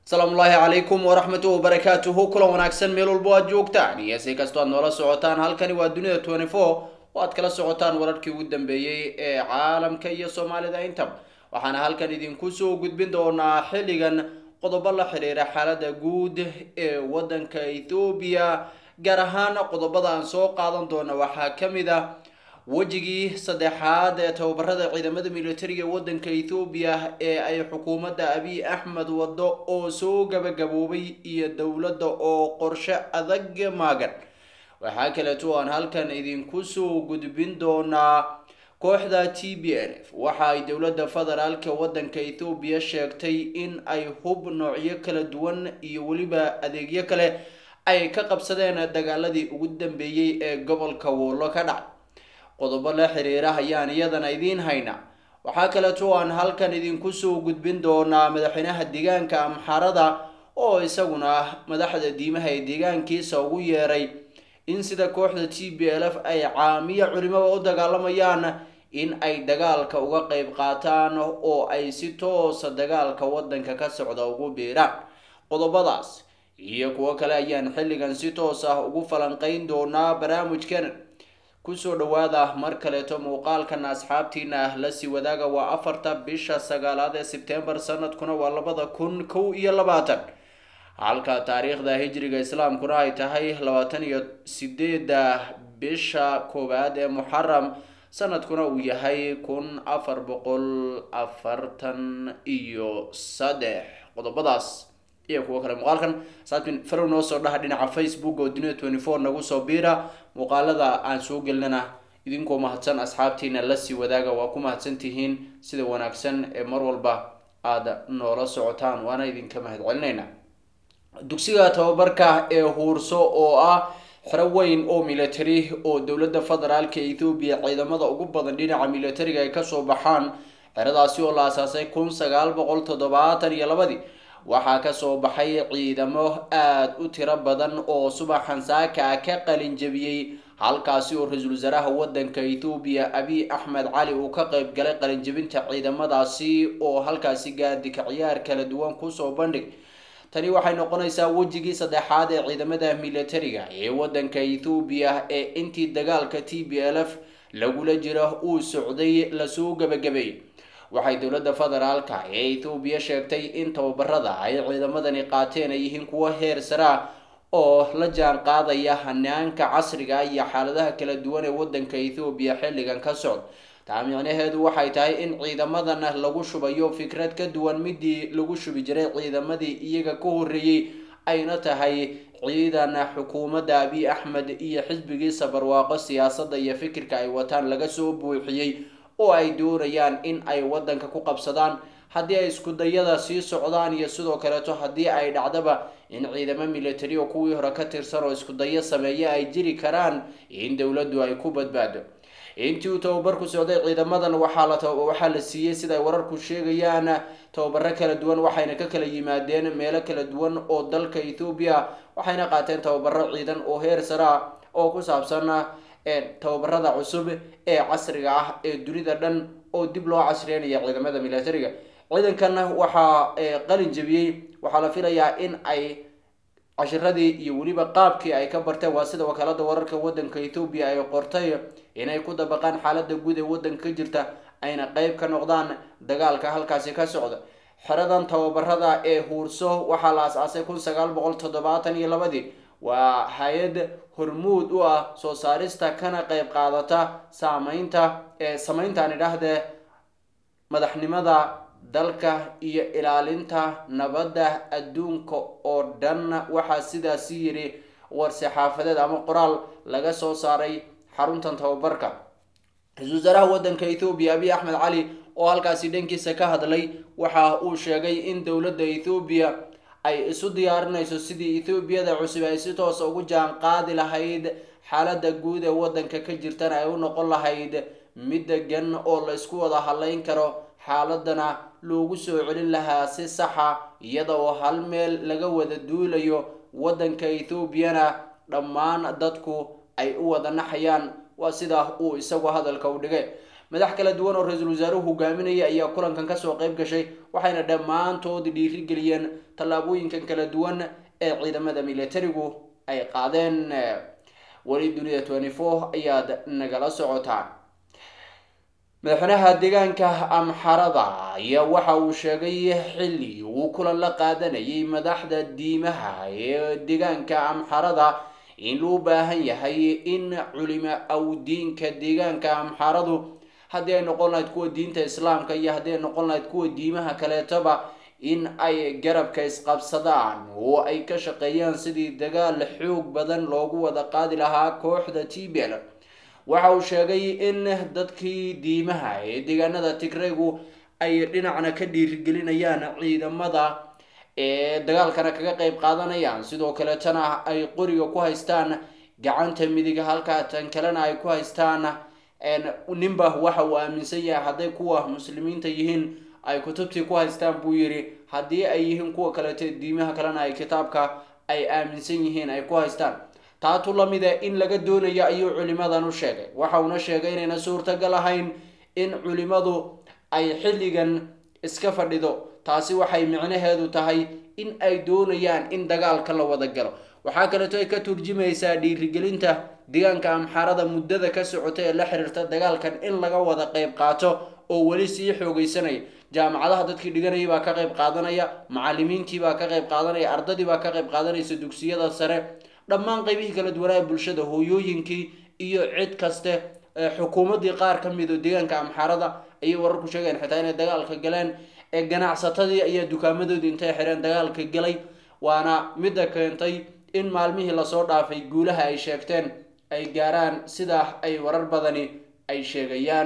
asalaamu ullaahi calaykum waraxmatu wabarakaatuhu kulan wanaagsan meel walbo aad joogtaan iyo si kastoo aad noola socotaan halkani waa dunida twenty four oo aad kala socotaan wararkii ugu dambeeyey ee caalamka iyo soomaalida intaba waxaana halkan idinku soo gudbin doonaa xilligan qodobo la xiriira xaalada guud ee wadanka ethoobiya gaar ahaan qodobada aan soo qaadan doona waxaa kamid ah wejigii saddexaad ee tababarada ciidamada militariga wadanka ethoobiya ee ay xukuumadda abiy axmed wado oo soo gabagaboobay iyo dowladda oo qorshe adag maagan waxaa kaleeto aan halkan idinku soo gudbin doonaa kooxda t b n f waxa ay dowladda federaalka wadanka ethoobiya sheegtay in ay hub noocyo kala duwan iyo weliba adeegyo kale ay ka qabsadeen dagaaladii ugu dambeeyey ee gobolka woolo ka dhacay qodobo la xiriira ayaan iyadana idiin haynaa waxaa kaleeto aan halkan idinku soo gudbin doonaa madaxweynaha deegaanka amxarada oo isaguna madaxda diimaha ee deegaankiisa ugu yeeray in sida kooxda t b l f ay caamiyo culimada u dagaalamayaan in ay dagaalka uga qeyb qaataan oo ay si toosa dagaalka wadanka ka socda ugu biiraan qodobadaas iyo kuwo kale ayaan xilligan si toos ah ugu falanqeyn doonaa barnaamijkan kusoo dhawaada mar kaleeto muuqaalkan asxaabtiina lasii wadaaga waa afarta bisha sagaalaad ee sebtembar sanadkuna waa labada kun kow iyo labaatan halka taariikhda hijriga islaamkuna ay tahay labaatan iyo sideeda bisha koowaad ee muxaram sanadkuna uu yahay kun afar boqol afartan iyo saddex qodobadaas iyo kuwo kale muuqaalkan saabtin farow noo soo dhaha dhinaca facebook oo dunida twenty four nagu soo biira muuqaalada aan soo gelinana idinkoo mahadsan asxaabtiina lasii wadaaga waa ku mahadsan tihiin sida wanaagsan ee mar walba aada noola socotaan waana idinka mahad celinayna dugsiga tababarka ee huurso oo ah xero weyn oo military oo dowladda federaalka ethoobiya ciidamada ugu badan dhinaca militariga ay kasoo baxaan xeradaasi oo la asaasay kun sagaal boqol toddobaatan iyo labadii waxaa kasoo baxay ciidamo aada u tiro badan oo subaxan saaka ah ka qalin jabiyey halkaasi oo ra-iisul wasaaraha wadanka ethoobiya abiy axmed cali uu ka qeyb galay qalinjabinta ciidamadaasi oo halkaasi gaadika ciyaar kala duwan kusoo bandhig tani waxay noqonaysaa wejigii saddexaad ee ciidamada militariga ee wadanka ethoobiya ee intii dagaalka t b l f lagula jiro uu socday lasoo gabagabeeyey waxay dowladda federaalka ee ethoobiya sheegtay in tababarada ay ciidamadani qaateen ay yihiin kuwo heer sare ah oo la jaan qaadaya hanaanka casriga iyo xaaladaha kala duwan ee wadanka ethoobiya xilligan ka socda taa micnaheedu waxay tahay in ciidamadan lagu shubayo fikrad ka duwan midii lagu shubi jiray ciidamadii iyaga ka horeeyey ayna tahay ciidan xukuumadda abiy axmed iyo xisbigiisa barwaaqo siyaasadda iyo fikirka ay wataan laga soo buuxiyey oo ay doonayaan in ay wadanka ku qabsadaan haddii ay iskudayada sii socdaan iyo sidoo kaleeto haddii ay dhacdaba in ciidamo military oo kuwii hore ka tirsan oo iskudayo sameeye ay jiri karaan in dowladdu ay ku badbaado intii uu tababarku socday ciidamadan waxaa la waxaa la siiyey sida ay wararku sheegayaan tababaro kala duwan waxayna ka kala yimaadeen meelo kala duwan oo dalka ethoobiya waxayna qaateen tababaro ciidan oo heer sare ah oo ku saabsan tababarada cusub ee casriga ah ee dunida dhan oo dib loo casriyeynaya ciidamada militariga ciidankan waxaa qalin jabiyey waxaa la filayaa in ay cashiradii iyo weliba qaabkii ay ka barteen waa sida wakaalada wararka wadanka ethoobiya ay qortay inay ku dabaqaan xaalada guud ee wadanka ka jirta ayna qeyb ka noqdaan dagaalka halkaasi ka socda xeradan tababarada ee huurso waxaa la as-aasay kun sagaal boqol toddobaatan iyo labadii waa hay-ad hormuud u ah soo saarista kana qeyb qaadata saameynta ee sameyntaan idhaahdee madaxnimada dalka iyo ilaalinta nabadda adduunka oo dhan waxaa sidaasi yiri war-saxaafadeed ama qoraal laga soo saaray xaruntan tababarka ra-iisul wasaaraha wadanka ethoobiya abiy axmed cali oo halkaasi dhankiisa ka hadlay waxa uu sheegay in dowladda ethoobiya ay isu diyaarinayso sidii ethoobiyada cusub ay si toosa ugu jaan qaadi lahayd xaalada guud ee wadanka ka jirtana ay u noqon lahayd mid degan oo la isku wada hadleyn karo xaaladana loogu soo celin lahaa si saxa iyada oo hal meel laga wada duulayo wadanka ethoobiyana dhammaan dadku ay u wada naxayaan waa sidaa uu isagu hadalka u dhigay madax kala duwan oo ra-iisul wasaaruhu hogaaminaya ayaa kulankan kasoo qayb gashay waxayna dhammaantood dhiirigeliyeen tallaabooyinkan kala duwan ee ciidamada militarigu ay qaadeen weli dunida twenty four ayaad nagala socotaan madaxweynaha deegaanka amxarada ayaa waxa uu sheegay xilli uu kulan la qaadanayay madaxda diimaha ee deegaanka amxarada in loo baahan yahay in culimo awdiinka deegaanka amxaradu haddii ay noqon lahayd kuwa diinta islaamka iyo haddii ay noqon lahayd kuwa diimaha kaleetoba in ay garabka isqabsadaan oo ay ka shaqeeyaan sidii dagaal xoog badan loogu wada qaadi lahaa kooxda t b l waxa uu sheegay in dadkii diimaha ee deegaanada tigraygu ay dhinacna ka dhiirigelinayaan ciidamada ee dagaalkana kaga qayb qaadanayaan sidoo kaleetana ay qoriga ku haystaan gacanta midiga halkaa tan kalena ay ku haystaan ninba waxa uu aaminsan yahay hadday kuwa muslimiinta yihiin ay kutubtii ku haystaan buu yidhi haddii ay yihiin kuwa kaleeto diimaha kalena ay kitaabka ay aaminsan yihiin ay ku haystaan taatu lamida in laga doonayo ayuu culimadan u sheegay waxa uuna sheegay inayna suurtagal ahayn in culimadu ay xilligan iska fadhido taasi waxay micnaheedu tahay in ay doonayaan in dagaalka la wada galo waxaa kaleeto ay ka turjumaysaa dhiirigelinta deegaanka amxaarada muddada ka socota ee la xiriirta dagaalkan in laga wada qayb qaato oo weli sii xoogeysanaya jaamacadaha dadkii dhiganayay baa ka qayb qaadanaya macalimiintii baa ka qayb qaadanaya ardadii baa ka qayb qaadanaysa dugsiyada sare dhammaan qaybihii kala duwanaa bulshada hooyooyinkii iyo cid kaste xukuumaddii qaar ka mid oo deegaanka amxaarada ayay wararku sheegeen xitaa inay dagaalka galeen ee ganacsatadii ayaa dukaamadoodii intay xireen dagaalka galay waana midda keentay in maalmihii lasoo dhaafay guulaha ay sheegteen ay gaaraan sidaa ay warar badani ay sheegayaan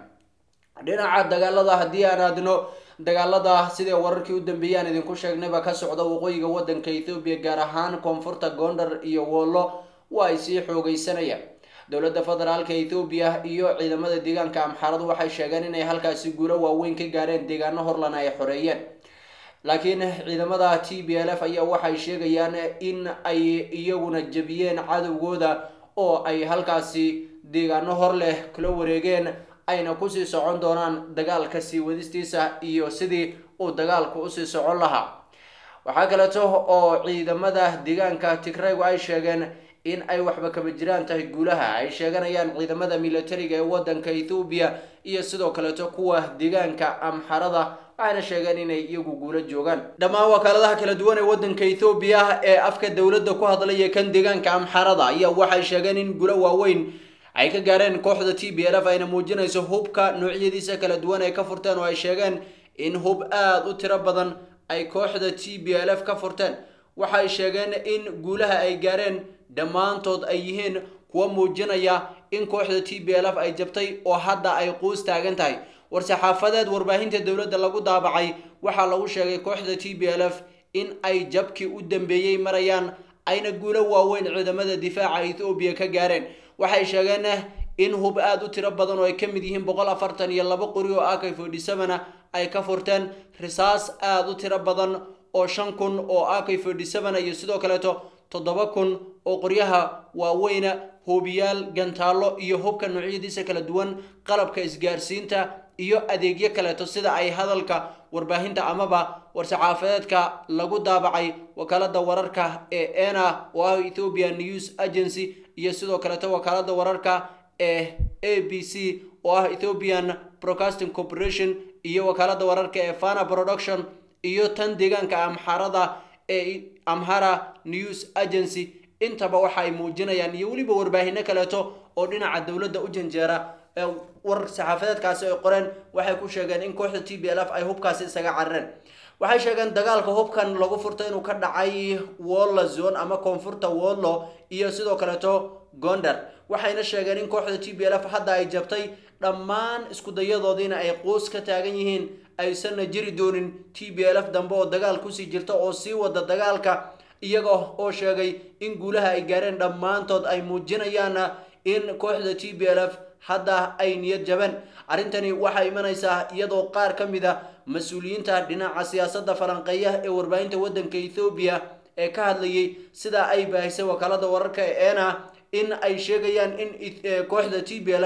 dhinaca dagaalada haddii aan aadno dagaalada sidai wararkii u dambeeyay aan idinku sheegnayba ka socda waqooyiga wadanka ethoobiya gaar ahaan koonfurta gondar iyo wollo waa ay sii xoogeysanayaan dowladda federaalka ethoobiya iyo ciidamada deegaanka amxaaradu waxay sheegeen inay halkaasi guulo waaweyn ka gaareen deegaano horlana ay xoreeyeen laakiin ciidamada t b l f ayaa waxay sheegayaan in ay iyaguna jebiyeen cadowgooda oo ay halkaasi deegaano hor leh kula wareegeen ayna kusii socon doonaan dagaalka sii wadistiisa iyo sidii uu dagaalku usii socon lahaa waxaa kaleeto oo ciidamada deegaanka tigraygu ay sheegeen in ay waxba kaba jiraan tahay guulaha ay sheeganayaan ciidamada militariga ee wadanka ethoobiya iyo sidoo kaleeto kuwa deegaanka amxarada waxayna sheegeen inay iyagu guulo joogaan dhammaan wakaaladaha kala duwan ee wadanka ethoobiya ee afka dowladda ku hadlaya kan deegaanka amxarada ayaa waxay sheegeen in guulo waaweyn ay ka gaareen kooxda t b l f ayna muujinayso hubka noocyadiisa kala duwan ay ka furteen oo ay sheegeen in hub aada u tiro badan ay kooxda t b l f ka furteen waxay sheegeen in guulaha ay gaareen dhammaantood ay yihiin kuwa muujinaya in kooxda t b l f ay jabtay oo hadda ay quus taagan tahay war-saxaafadeed warbaahinta dowladda lagu daabacay waxaa lagu sheegay kooxda t b l f in ay jabkii u dambeeyey marayaan ayna guulo waaweyn ciidamada difaaca ethoobiya ka gaareen waxay sheegeen in hub aada u tiro badan oo ay ka mid yihiin boqol afartan iyo laba qori oo ak forty sevena ay ka furteen risaas aada u tiro badan oo shan kun oo ak forty sevena iyo sidoo kaleeto toddoba kun oo qoryaha waaweyna hoobiyaal gantaallo iyo hubka noocyadiisa kala duwan qalabka isgaarsiinta iyo adeegyo kaleeto sida ay hadalka warbaahinta amaba war-saxaafadeedka lagu daabacay wakaalada wararka ee ena oo ah ethiopian news agency iyo sidoo kaleeto wakaalada wararka ee a b c oo ah ethiopian broadcasting corporation iyo wakaalada wararka ee fana production iyo tan deegaanka amxarada ee amhara news agency intaba waxa ay muujinayaan iyo weliba warbaahino kaleeto oo dhinaca dowladda u janjeera war saxaafadeedkaasi ay qoreen waxay ku sheegeen in kooxda t b l f ay hubkaasi isaga carareen waxay sheegeen dagaalka hubkan lagu furta inuu ka dhacay wollo zone ama koonfurta wollo iyo sidoo kaleeto gondar waxayna sheegeen in kooxda t b l f hadda ay jabtay dhammaan iskudayadoodiina ay quus ka taagan yihiin aysanna jiri doonin t b l f dambe oo dagaal kusii jirta oo sii wada dagaalka iyaga oo sheegay in guulaha ay gaareen dhammaantood ay muujinayaan in kooxda t b l f hadda ay niyad jabeen arrintani waxay imanaysaa iyadoo qaar ka mid a mas-uuliyiinta dhinaca siyaasadda falanqeeyaha ee warbaahinta waddanka ethoobiya ee ka hadlayay sidaa ay baahisay wakaalada wararka ee ena in ay sheegayaan in kooxda t b l f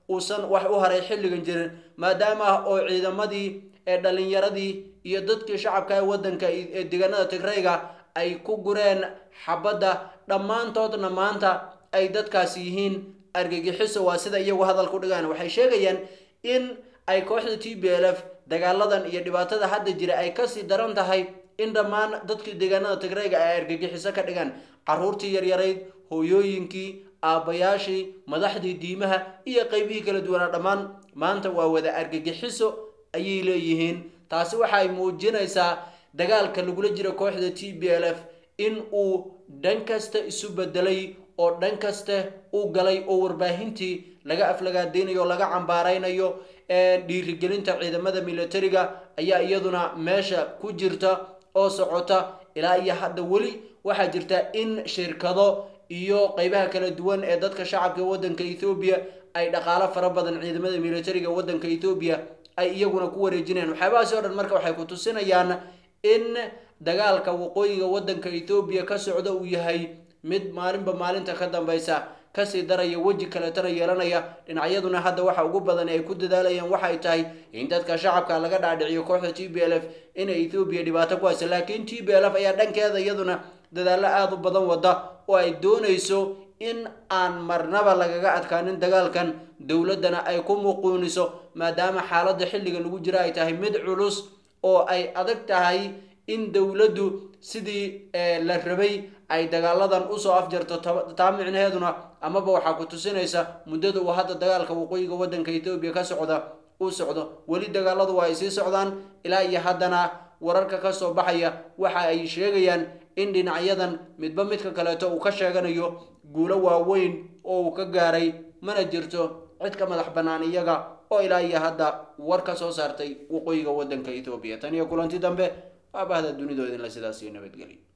uusan wax u haray xilligan jirin maadaama oo ciidamadii ee dhalinyaradii iyo dadkii shacabka ee waddanka ee deegaanada tigrayga ay ku gureen xabadda dhammaantoodna maanta ay dadkaasi yihiin argagixiso waa sida iyagu hadal ku dhigaan waxay sheegayaan in ay kooxda t b l f dagaaladan iyo dhibaatada hadda jira ay kasii daran tahay in dhammaan dadkii deegaanada tigrayga ay argagixiso ka dhigaan caruurtii yaryarayd hooyooyinkii aabbayaashii madaxdii diimaha iyo qeybihii kala duwanaa dhammaan maanta waa wada argagixiso ayay leeyihiin taasi waxa ay muujinaysaa dagaalka lagula jiro kooxda t b l f in uu dhan kasta isu bedelay oo dhan kaste u galay oo warbaahintii laga aflagaadeynayo o laga cambaaraynayo dhiirigelinta ciidamada militariga ayaa iyaduna meesha ku jirta oo socota ilaa iyo hadda weli waxaa jirta in shirkado iyo qeybaha kala duwan ee dadka shacabka waddanka ethoobiya ay dhaqaalo fara badan ciidamada militariga waddanka ethoobiya ay iyaguna ku wareejinayaan waxyaabahaasi o dhan marka waxay ku tusinayaan in dagaalka waqooyiga waddanka ethoobiya ka socda uu yahay mid maalinba maalinta ka dambaysa kasii daraya weji kaletana yeelanaya dhinacyaduna hadda waxa ugu badan ay ku dadaalayaan waxay tahay in dadka shacabka laga dhaadhiciyo kooxda t b l f inay ethoobiya dhibaato ku haysa laakiin t b l f ayaa dhankeeda iyaduna dadaallo aada u badan wada oo ay doonayso in aan marnaba lagaga adkaanin dagaalkan dowladdana ay ku muquuniso maadaama xaaladda xilliga lagu jira ay tahay mid culus oo ay adag tahay in dowladdu sidii la rabay ay dagaaladan usoo afjarto taa micnaheeduna amaba waxaa ku tusinaysa muddada uu hadda dagaalka waqooyiga waddanka ethoobiya ka socda uu socdo weli dagaaladu waa ay sii socdaan ilaa iyo haddana wararka ka soo baxaya waxa ay sheegayaan in dhinacyadan midba midka kaleeto uu ka sheeganayo guulo waaweyn oo uu ka gaaray mana jirto cid ka madax bannaan iyaga oo ilaa iyo hadda war ka soo saartay waqooyiga waddanka ethoobiya tan iyo kulanti dambe waa bahda dunidoodinla sidaas iyo nabadgelyo